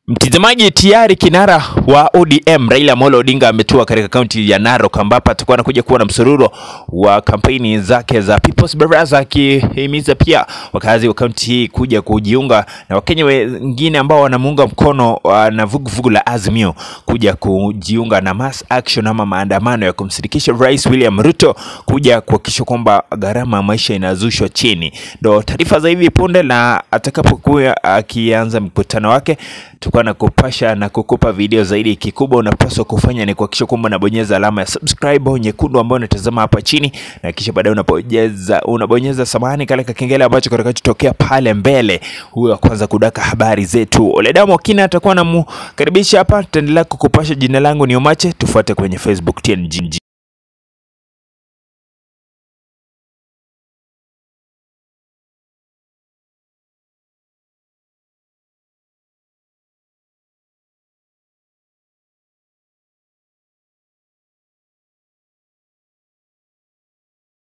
Mtazamaji, tayari kinara wa ODM Raila Amolo Odinga ametua katika kaunti ya Narok ambapo atakuwa anakuja kuwa na msururo wa kampeni zake za People's Baraza, akihimiza pia wakazi wa kaunti hii kuja kujiunga na Wakenya wengine ambao wanamuunga mkono uh, na vuguvugu la Azimio kuja kujiunga na mass action ama maandamano ya kumsindikisha Rais William Ruto kuja kuhakikisha kwamba gharama ya maisha inazushwa chini. Ndo taarifa za hivi punde, na atakapokuwa akianza mkutano wake tutakuwa na kupasha na kukupa video zaidi. Kikubwa unapaswa kufanya ni kuhakikisha kwamba unabonyeza alama ya subscribe nyekundu ambayo unatazama hapa chini, na kisha baadaye unabonyeza unabonyeza samahani kale kakengele ambacho kitakachotokea pale mbele, huyo wa kwanza kudaka habari zetu. Oledamo Kina atakuwa namkaribisha hapa, tutaendelea kukupasha. Jina langu ni Omache, tufuate kwenye Facebook TNG.